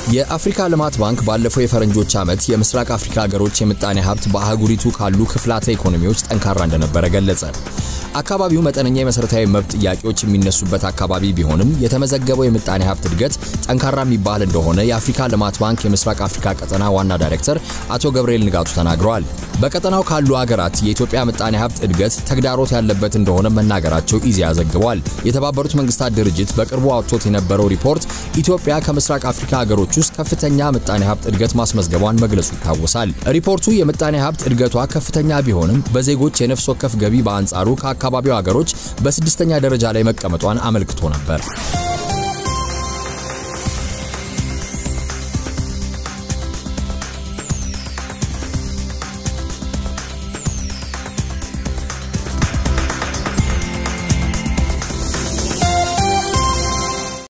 የአፍሪካ ልማት ባንክ ባለፈው የፈረንጆች ዓመት የምስራቅ አፍሪካ ሀገሮች የምጣኔ ሀብት በአህጉሪቱ ካሉ ክፍላተ ኢኮኖሚዎች ጠንካራ እንደነበረ ገለጸ። አካባቢው መጠነኛ የመሠረታዊ መብት ጥያቄዎች የሚነሱበት አካባቢ ቢሆንም የተመዘገበው የምጣኔ ሀብት እድገት ጠንካራ የሚባል እንደሆነ የአፍሪካ ልማት ባንክ የምስራቅ አፍሪካ ቀጠና ዋና ዳይሬክተር አቶ ገብርኤል ንጋቱ ተናግረዋል። በቀጠናው ካሉ ሀገራት የኢትዮጵያ ምጣኔ ሀብት እድገት ተግዳሮት ያለበት እንደሆነ መናገራቸው ኢዜአ ዘግቧል። የተባበሩት መንግስታት ድርጅት በቅርቡ አውጥቶት የነበረው ሪፖርት ኢትዮጵያ ከምስራቅ አፍሪካ ሀገሮች ውስጥ ከፍተኛ ምጣኔ ሀብት እድገት ማስመዝገቧን መግለጹ ይታወሳል። ሪፖርቱ የምጣኔ ሀብት እድገቷ ከፍተኛ ቢሆንም በዜጎች የነፍስ ወከፍ ገቢ በአንጻሩ ከአካባቢው ሀገሮች በስድስተኛ ደረጃ ላይ መቀመጧን አመልክቶ ነበር።